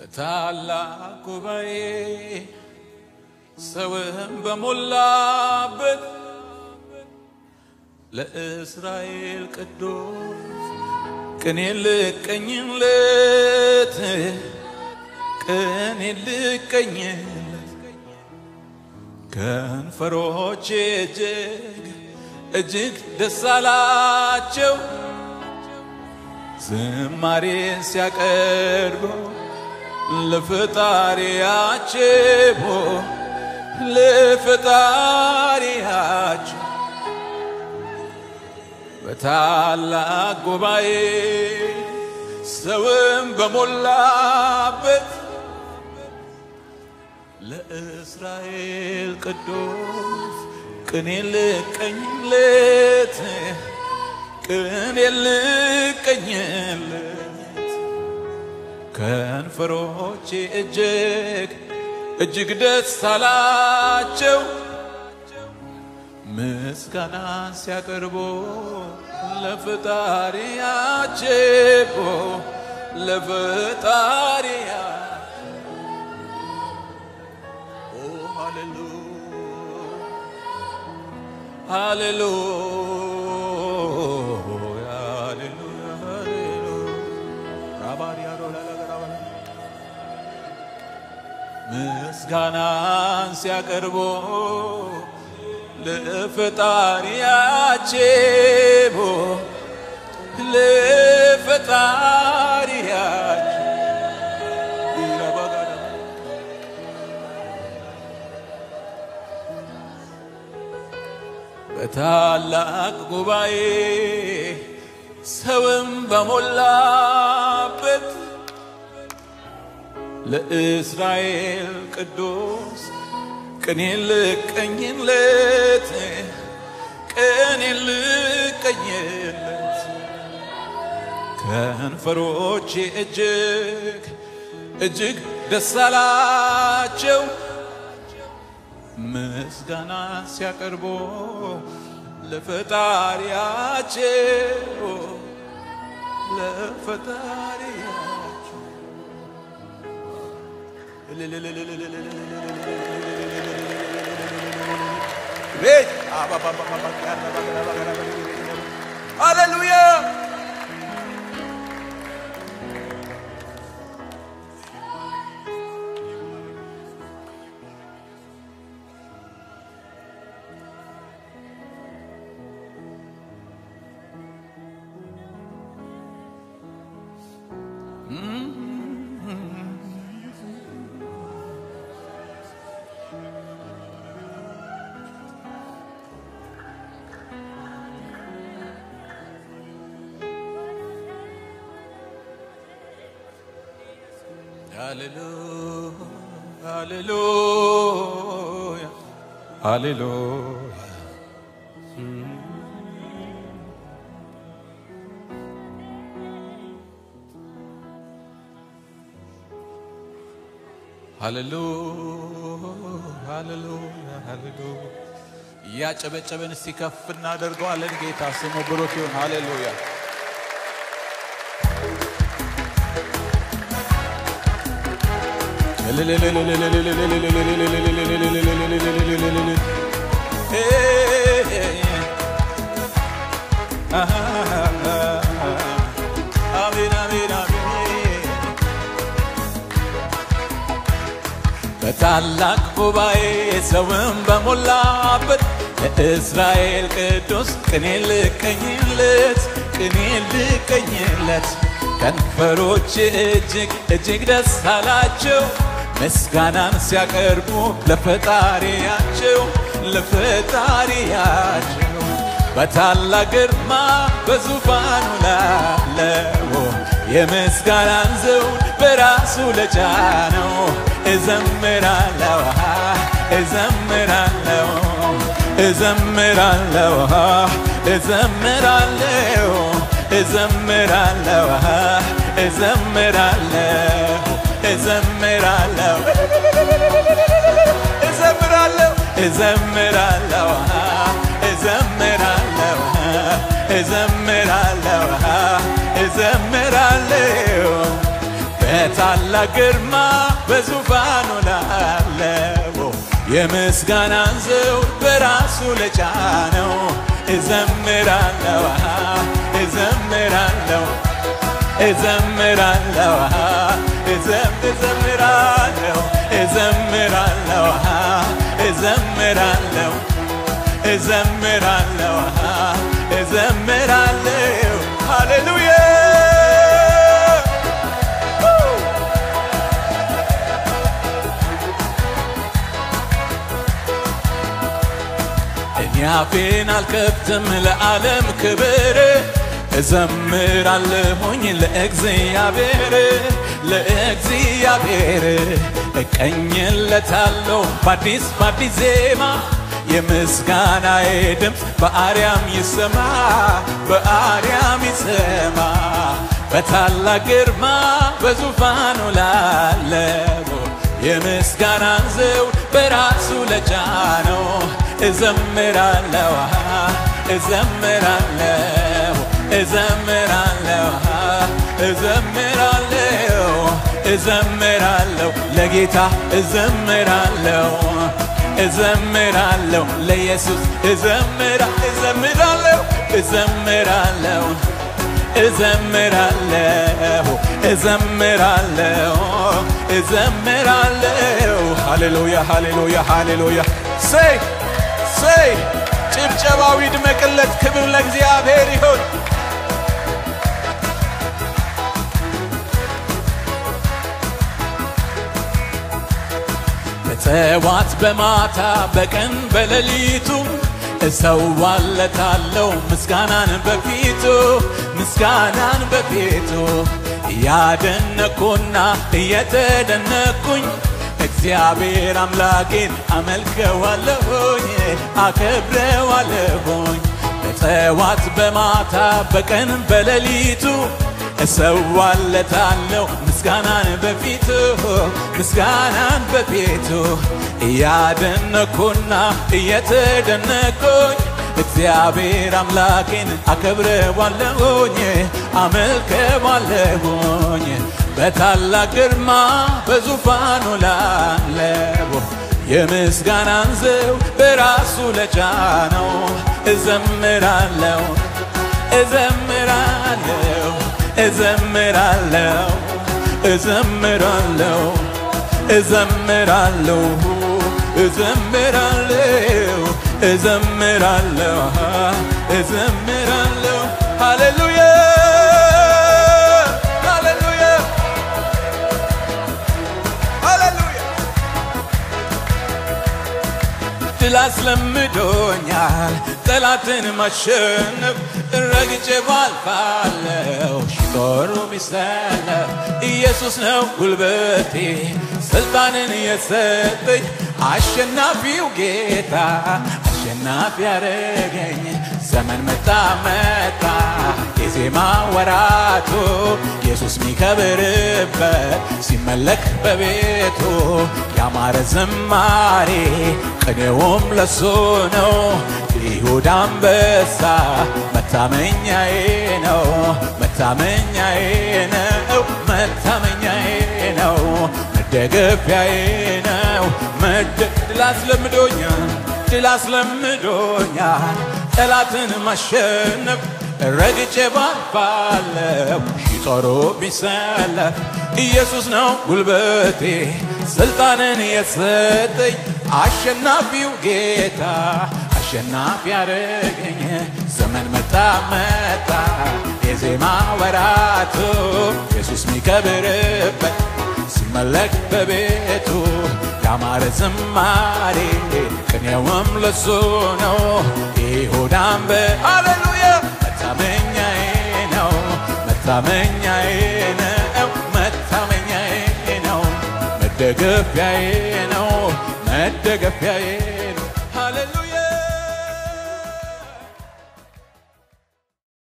በታላቅ ጉባኤ ሰውም በሞላበት ለእስራኤል ቅዱስ ቅኔ ልቀኝለት ቅኔ ልቀኝለት ከንፈሮቼ እጅግ እጅግ ደስ አላቸው ዝማሬን ሲያቀርቡ ለፈጣሪያቸው ለፈጣሪያቸው በታላቅ ጉባኤ ሰውም በሞላበት ለእስራኤል ቅዱስ ቅኔ ልቀኝለት ቅኔ ልቀኝለት ከንፈሮቼ እጅግ እጅግ ደስ አላቸው ምስጋና ሲያቀርቡ ለፈጣሪያቸው ለፈጣሪያ ኦ ሃሌሉያ ሃሌሉያ ሃሌሉያ ሃሌሉያ ራባሪያ ዶላላገራባ ምስጋናን ሲያቀርቡ ለፈጣሪያቸው ለፈጣሪያቸው ይረባጋዳ በታላቅ ጉባኤ ሰውም በሞላበት ለእስራኤል ቅዱስ ቅኔ ልቀኝለት ቅኔ ልቀኝለት ከንፈሮቼ እጅግ እጅግ ደስ አላቸው ምስጋና ሲያቀርቡ ለፈጣሪያቸው ለፈጣሪያቸው ቤት ሃሌሉያ ሃሌሉያ ሃሌሉያ ሃሌሉያ ሃሌሉያ እያጨበጨበን እስቲ ከፍ እናደርገዋለን። ጌታ ስሙ ብሩክ ይሁን። ሃሌሉያ አሜን አሜን አሜን በታላቅ ጉባኤ ሰውም በሞላበት ለእስራኤል ቅዱስ ቅኔ ልቀኝለት ቅኔ ልቀኝለት ከንፈሮች እጅግ እጅግ ደስ አላቸው ምስጋናን ሲያቀርቡ ለፈጣሪያቸው ለፈጣሪያቸው በታላቅ ግርማ በዙፋኑ ላለው የምስጋናን ዘውድ በራሱ ለጫነው እዘምራለሁ እዘምራለሁ እዘምራለሁ እዘምራለሁ እዘምራለሁ እዘምራለሁ እዘምራለሁ እዘምራለሁ እዘምራለሁ እዘምራለሁ እዘምራለሁ እዘምራለሁ በታላቅ ግርማ በዙፋኑ ላለው የምስጋናን ዘውድ በራሱ ለጫነው እዘምራለሁ እዘምራለሁ እዘምራለሁ እዘም እዘምራለሁ እዘምራለሁ እዘምራለሁ እዘምራለሁ እዘምራለሁ ሃሌሉያ እኔ አፌን አልከፍትም ለዓለም ክብር እዘምራለሁኝ ለእግዚአብሔር ለእግዚአብሔር እቀኝለታለሁ በአዲስ በአዲስ ዜማ የምስጋናዬ ድምፅ በአርያም ይሰማ በአርያም ይሰማ በታላቅ ግርማ በዙፋኑ ላለው የምስጋናን ዘውድ በራሱ ለጫነው እዘምራለሁ እዘምራለሁ እዘምራለሁ እዘምራለሁ እዘምራለሁ ለጌታ እዘምራለሁ እዘምራለሁ ለኢየሱስ እዘምራ እዘምራለሁ እዘምራለሁ እዘምራለሁ እዘምራለሁ እዘምራለሁ ሃሌሉያ ሃሌሉያ ሃሌሉያ ሰይ ሰይ ጭብጨባው ይድመቅለት ክብር ለእግዚአብሔር ይሁን በጠዋት በማታ በቀን በሌሊቱ እሰዋለታለሁ ምስጋናን በፊቱ ምስጋናን በፊቱ እያደነኩና እየተደነኩኝ እግዚአብሔር አምላኬን አመልከዋለሁኝ አከብረዋለሁኝ በጠዋት በማታ በቀን በሌሊቱ እሰዋለታለሁ ምስጋናን በፊቱ ምስጋናን በፊቱ እያደነኩና እየተደነኩኝ እግዚአብሔር አምላኬን አከብረዋለሁኝ አመልከዋለሁኝ በታላቅ ግርማ በዙፋኑ ላለው የምስጋናን ዘው በራሱ ለጫነው እዘምራለሁ እዘምራለሁ እዘምራለሁ እዘምራለሁ እዘምራለሁ እዘምራለሁ እዘምራለሁ እዘምራለሁ ሃሌሉያ ሃሌሉያ ሃሌሉያ ድል አስለምዶኛል ጠላትን ማሸነፍ ረግጬ ባልፋለሁ ሺጦሩ ሚሰለፍ ኢየሱስ ነው ጉልበቴ ስልጣንን የሰጠኝ አሸናፊው ጌታ አሸናፊ ያረገኝ ዘመን መጣ መጣ የዜማ ወራቱ ኢየሱስ ሚከብርበት ሲመለክ በቤቱ ያማረ ዝማሬ ቅኔውም ለሱ ነው ይሁዳ አንበሳ መታመኛዬ ነው መታመኛዬ ነው መታመኛዬ ነው መደገፊያዬ ነው መደ ድል አስለምዶኛል ድል አስለምዶኛል ጠላትን ማሸነፍ ረግጬ ባልፋለሁ ሺህ ጦሩ ቢሰለፍ ኢየሱስ ነው ጉልበቴ ስልጣንን የሰጠኝ አሸናፊው ጌታ አሸናፊ ያረገኝ ዘመን መጣ መጣ የዜማ ወራቱ ኢየሱስ ሚከብርበት ሲመለክ በቤቱ ያማረ ዝማሬ ቅኔውም ለሱ ነው ይሁዳም በአሌሉያ መታመኛዬ ነው መታመኛዬ ነው መታመኛዬ ነው መደገፊያዬ ነው መደገፊያዬ